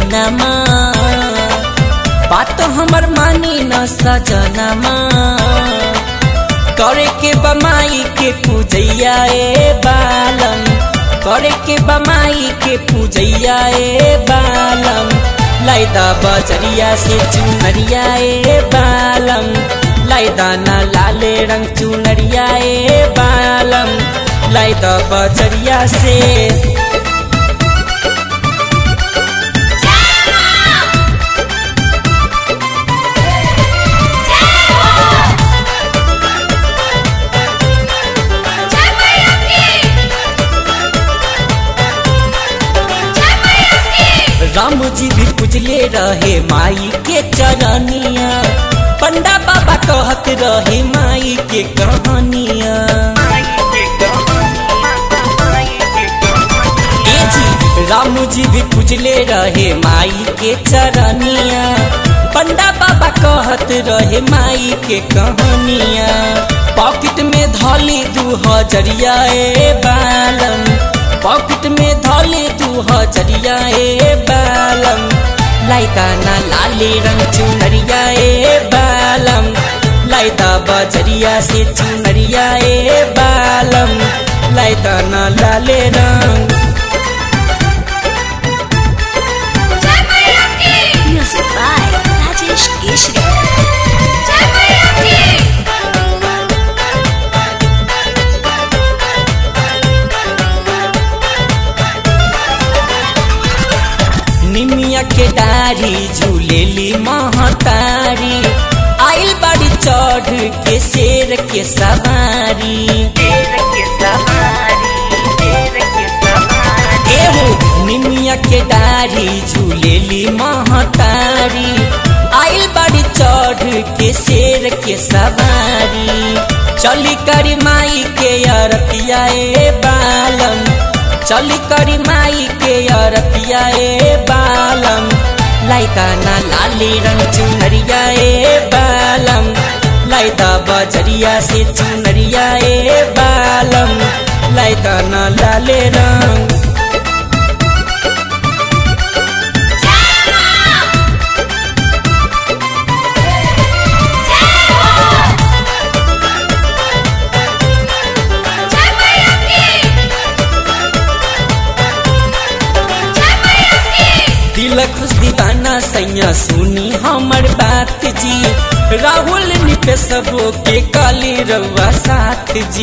दिनमा बात हमर मानी न सजनमा करे के बमाई के पूजैया ए बालम करे के बमाई के पूजैया ए बालम लाइदा बजरिया से चुनरिया ए बालम लाइदा न लाले रंग चुनरिया ए बालम लाइदा बजरिया से राम जी भी पूजले रहे माई के चरनिया पंडा बाबा कहत रहे माई के कहानिया ए जी राम जी भी पूजले रहे माई के चरनिया पंडा बाबा कहत रहे माई के कहानिया पॉकेट में धली दू हजरिया ए बालम पॉकेट में धले तू हजरिया ए बालम लाइता ना लाले रंग चुनरिया ए बालम लाइता बजरिया से चुनरिया ए बालम लाइता ना लाले रंग Music by Rajesh Keshri. निमिया के डारी झूलेली महतारी आइल बाड़ी चढ़ के शेर के सवारी एहो निमिया के डारी झूलेली महतारी आइल बाड़ी चढ़ के शेर के सवारी चली करी माई के अरतिया ए बालम चली करी माई के अरतिया ए बालम लाइता ना लाली रंग चुनरिया ए बालम लाइता बजरिया से चुनरिया ए बालम लाइता ना लाले रंग दिल खुश दीवाना सैया सुनी हमर बात जी राहुल निpe सबो के काली रउआ साथ जी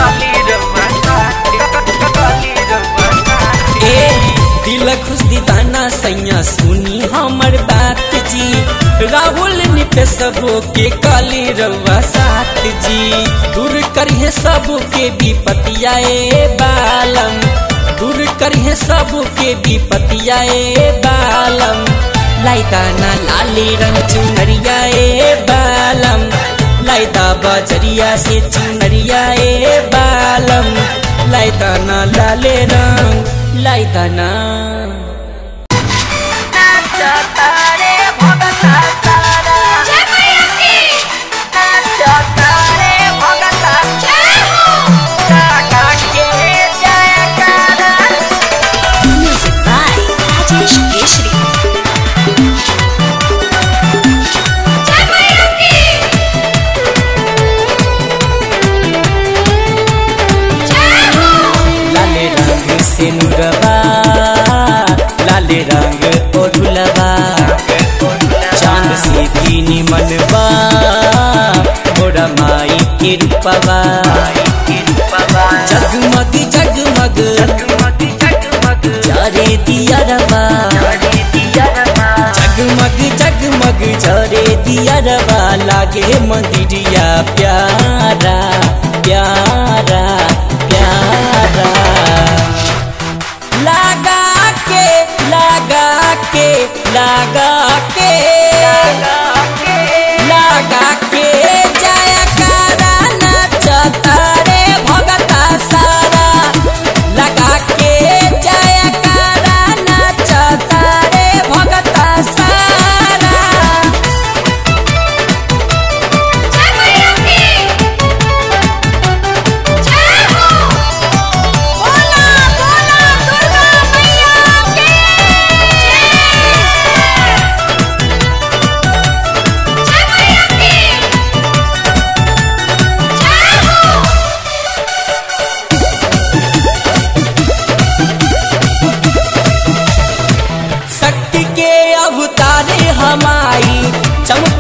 ए दिल खुश दीवाना सैया सुनी हमर बात जी राहुल निpe सबो के काली रउआ साथ जी दूर करिए सबो के विपतिया ए बालम दूर करिए सब के विपतिया ए बालम लाइता ना लाली रंग चुनरिया ए बालम लाइता बजरिया से चुनरिया ए बालम लाइता ना लाले रंग लाइता ना Music by Rajesh Keshri. लाले रंग से नुरवा लाले रंग ओढ़ुलवा चांद से भी निमनवा मोरा माई के रूपवा जगमग जगमग जरे दिया रवा जगमग जगमग जरे दिया रवा लागे मंदिरिया प्यारा प्यारा प्यारा लगा के लगा के लगा के लगा के जय करा नचता रे भगता सारा लगा के जय करा नचता रे भगता सारा बोला बोला दुर्गा मैया की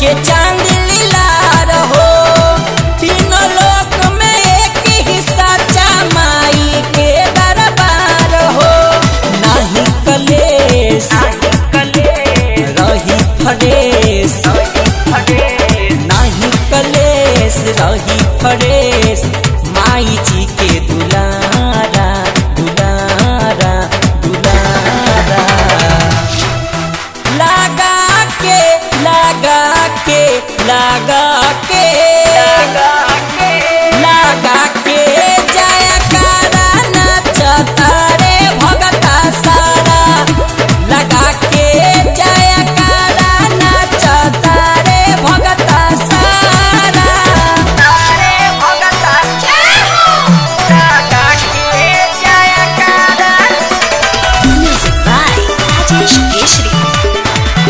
के चांद लीलार हो तीनों लोक में एक ही साचा माई के दरबार हो नाही कलेश रही फरेश नाही कलेश रही फरेश माई जी के दुलारा दुलारा दुलारा लगा के लगा के लगा के लगा के जया कारा नचता रे भगता सारा लगा के जया कारा नचता रे भगता सारा Music by Rajesh Keshri.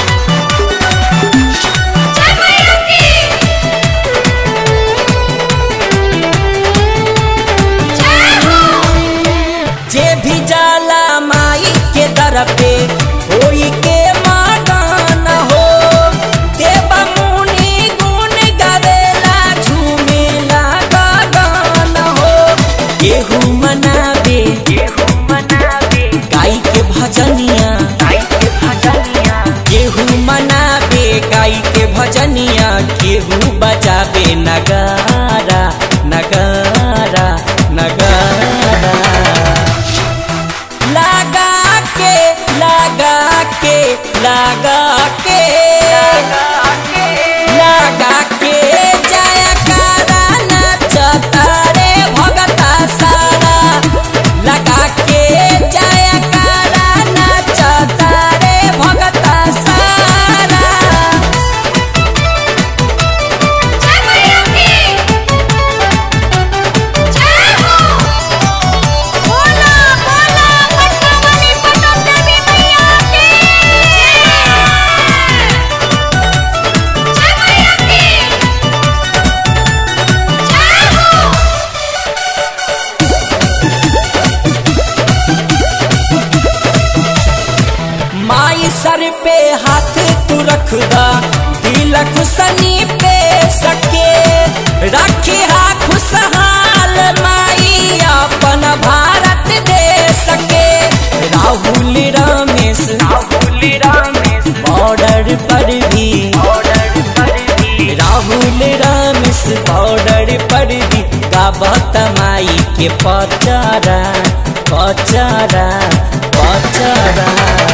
जे भी जाला माई के दर पे होई के मगन हो देवा मुनि गुण गावेला झूमेला गगन हो केहू मनावे गाई के भजनिया केहू मनावे गाई के भजनिया केहू बजावे नगारा नगारा नगारा लगा के लगा के लगा के लगा के जया कारा नचता रे भगता सारा लगा के जया कारा नचता रे भगता सारा माई सर पे हाथ तू रख दा दिल खुशनी पे सके रखे हा खुशहाल माई अपन भारत दे सके राहुल रमेश बॉर्डर पर भी राहुल रमेश बॉर्डर पर भी गाबत माई के पचारा पचारा पचारा